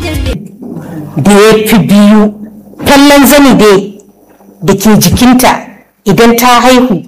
da ya fi biyu kallon zani dai da ke jikinta idan ta haihu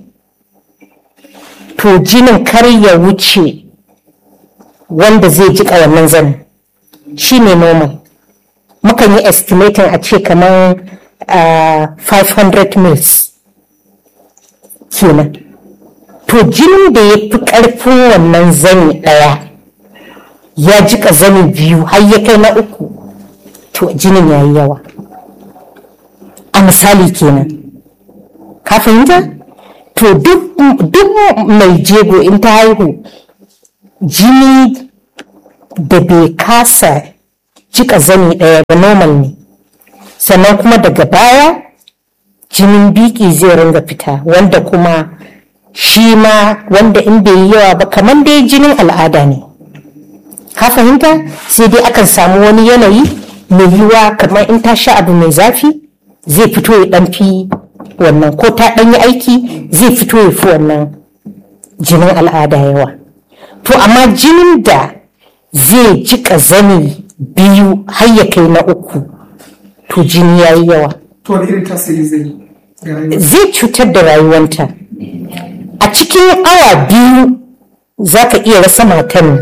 to jinin kar ya wuce wanda zai jika wannan zanin shi ne normal mukan yi estimating a ce kamar uh, 500 mils kenan to jinin da ya fi ƙarfin wannan zani ɗaya ya jika zani biyu har ya kai na uku to jinin ya yi yawa a misali kenan ka fahimta to duk mai jego in ta haihu jini da bai kasa jika zani ɗaya ba normal ne sannan kuma daga baya jinin biki zai ringa fita wanda kuma shi ma wanda in bai yi yawa ba kamar dai jinin al'ada ne ka fahimta sai dai akan samu wani yanayi mai yiwa kamar in ta sha abu mai zafi zai fito ya ɗan fi wannan ko ta ɗan yi aiki zai fito ya fi wannan jinin al'ada yawa to amma jinin da zai jika zani biyu har ya kai na uku to jini ya yi yawa to wani irin tasiri zai yi ga rayuwar zai cutar da rayuwanta a cikin awa biyu za ka iya rasa matan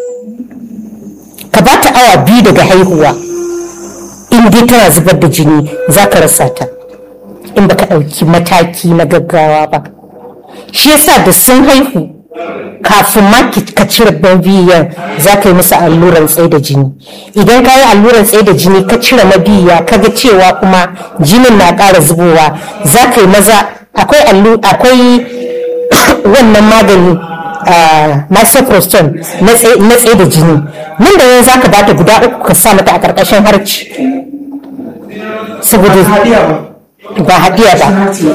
ka ba ta awa biyu daga haihuwa in dai tana zubar da jini za ka rasa ta in baka ɗauki mataki na gaggawa ba shi yasa da sun haihu kafin ma ki- ka cire mabiyan za ka yi musu alluran tsaye da jini idan ka yi alluran tsaye da jini ka cire mabiya ka ga cewa kuma jinin na ƙara zubowa za ka yi maza akwai allu akwai wannan magani ah, misoprostol na tsaye na tsaye da jini nan da nan za ka bata guda uku ka sa mata a ƙarƙashin harci saboda hadiya ba ba haɗiya ba Harci.